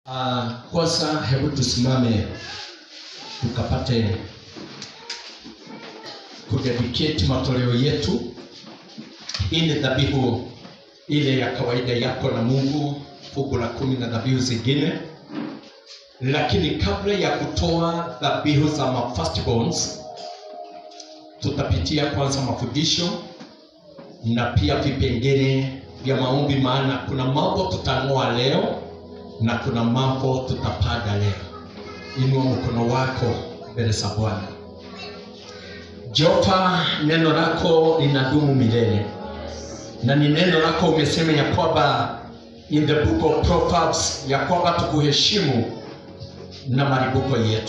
Uh, kwanza hebu tusimame tukapate kudedicate matoleo yetu. Hii ni dhabihu ile ya kawaida yako na Mungu, fungu la kumi na dhabihu zingine. Lakini kabla ya kutoa dhabihu za ma firstborns, tutapitia kwanza mafundisho na pia vipengele vya maombi, maana kuna mambo tutang'oa leo na kuna mambo tutapanda leo. Inua mkono wako mbele za Bwana. Jehova, neno lako linadumu milele, na ni neno lako umesema ya kwamba in the book of Proverbs ya kwamba tukuheshimu na maribuko yetu.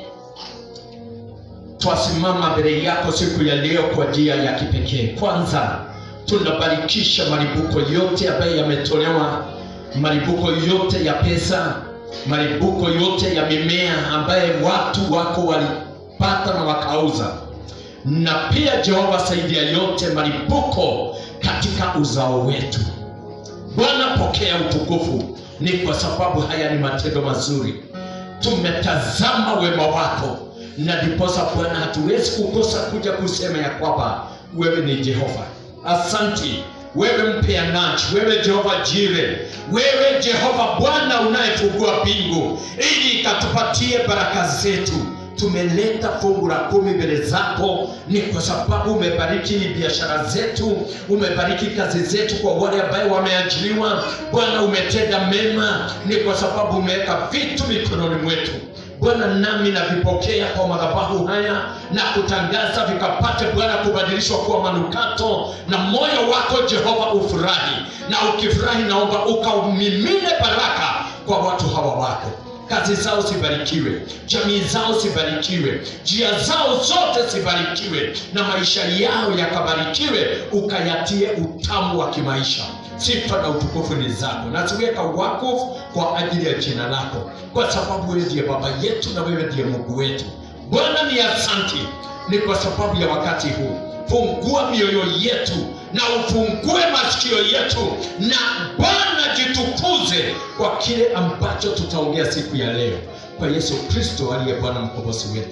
Twasimama mbele yako siku ya leo kwa njia ya kipekee. Kwanza tunabarikisha maribuko yote ambayo yametolewa maribuko yote ya pesa, maribuko yote ya mimea ambaye watu wako walipata na wakauza, na pia Jehova, saidia yote maribuko katika uzao wetu. Bwana, pokea utukufu, ni kwa sababu haya ni matendo mazuri, tumetazama wema wako, na ndiposa Bwana hatuwezi kukosa kuja kusema ya kwamba wewe ni Jehova. Asanti wewe mpeanaji, wewe Jehova Jire, wewe Jehova Bwana unayefungua mbingu ili ikatupatie baraka zetu. Tumeleta fungu la kumi mbele zako, ni kwa sababu umebariki biashara zetu, umebariki kazi zetu kwa wale ambao wameajiriwa. Bwana, umetenda mema, ni kwa sababu umeweka vitu mikononi mwetu. Bwana, nami navipokea kwa madhabahu haya na kutangaza vikapate Bwana kubadilishwa kuwa manukato, na moyo wako Jehova ufurahi, na ukifurahi, naomba ukaumimine baraka kwa watu hawa wako kazi zao zibarikiwe, jamii zao zibarikiwe, njia zao zote zibarikiwe, na maisha yao yakabarikiwe, ukayatie utamu wa kimaisha. Sifa na utukufu ni zako, naziweka wakfu kwa ajili ya jina lako, kwa sababu wewe ndiye baba yetu na wewe ndiye Mungu wetu. Bwana ni asanti, ni kwa sababu ya wakati huu. Fungua mioyo yetu na ufungue masikio yetu, na Bwana jitukuze kwa kile ambacho tutaongea siku ya leo, kwa Yesu Kristo aliye Bwana mkombozi wetu.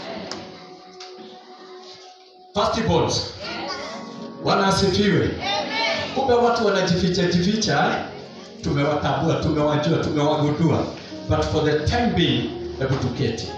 Firstborns, Bwana asifiwe. Kumbe watu wanajificha jificha, eh? Tumewatambua, tumewajua, tumewagundua, but for the time being, hebu tuketi.